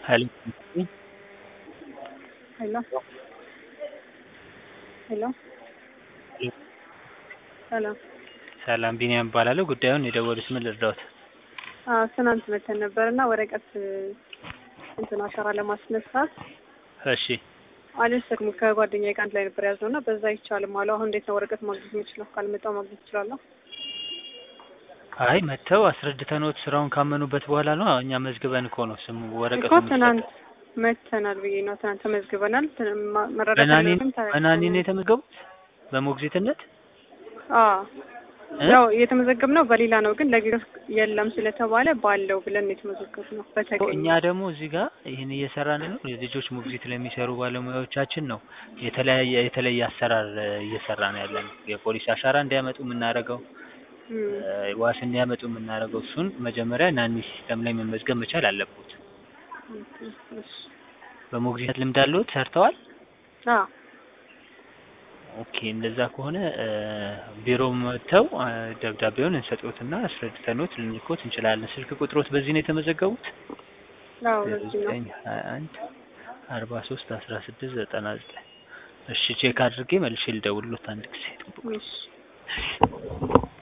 ሄሎ ሄሎ ሄሎ ሰላም ሰላም ቢኒያም እባላለሁ። ጉዳዩን የደወሉት ምን ልርዳዎት? አዎ ትናንት መተን ነበር እና ወረቀት እንትን አሻራ ለማስነሳት እሺ አልወሰድኩም። ከጓደኛዬ ጋር አንድ ላይ ነበር ያዝነው እና በዛ አይቻልም አሉ። አሁን እንዴት ነው ወረቀት ማግኘት የምችለው? ካልመጣሁ ማግኘት እችላለሁ? አይ መጥተው አስረድተንዎት ስራውን ካመኑበት በኋላ ነው። እኛ መዝግበን እኮ ነው ስሙ ወረቀቱ እኮ ትናንት መተናል ብዬ ነው። ትናንት ተመዝግበናል። ትን- ማ- መረዳት በናኒ ያለብን ታ- በናኒ ነው የተመዘገቡት በሞግዚትነት አዎ እ? ያው የተመዘገብነው በሌላ ነው፣ ግን ለጊዜው የለም ስለተባለ ባለው ብለን የተመዘገብነው በተገኘ እኛ ደግሞ እዚህ ጋር ይህን እየሰራን ነው። ልጆች ሞግዚት ለሚሰሩ ባለሙያዎቻችን ነው የተለያየ የተለየ አሰራር እ, እየሰራን ያለ ነው። የፖሊስ አሻራ እንዲያመጡ የምናደርገው እም፣ እ፣ ዋስ እንዲያመጡ የምናደርገው እሱን መጀመሪያ ናኒ ሲስተም ላይ መመዝገብ መቻል አለብዎት። እሺ። በሞግዚት ልምድ አለዎት? ሰርተዋል? አዎ ኦኬ እንደዛ ከሆነ እ፣ ቢሮ መጥተው እ፣ ደብዳቤውን እንሰጥዎትና አስረድተንዎት ልንልክዎት እንችላለን። ስልክ ቁጥሮት በዚህ ነው የተመዘገቡት? አዎ በዚህ ነው። ዘጠኝ ሀያ አንድ አርባ ሶስት አስራ ስድስት ዘጠና ዘጠኝ እሺ ቼክ አድርጌ መልሼ ልደውልሎት አንድ ጊዜ ጠብቁ። እሺ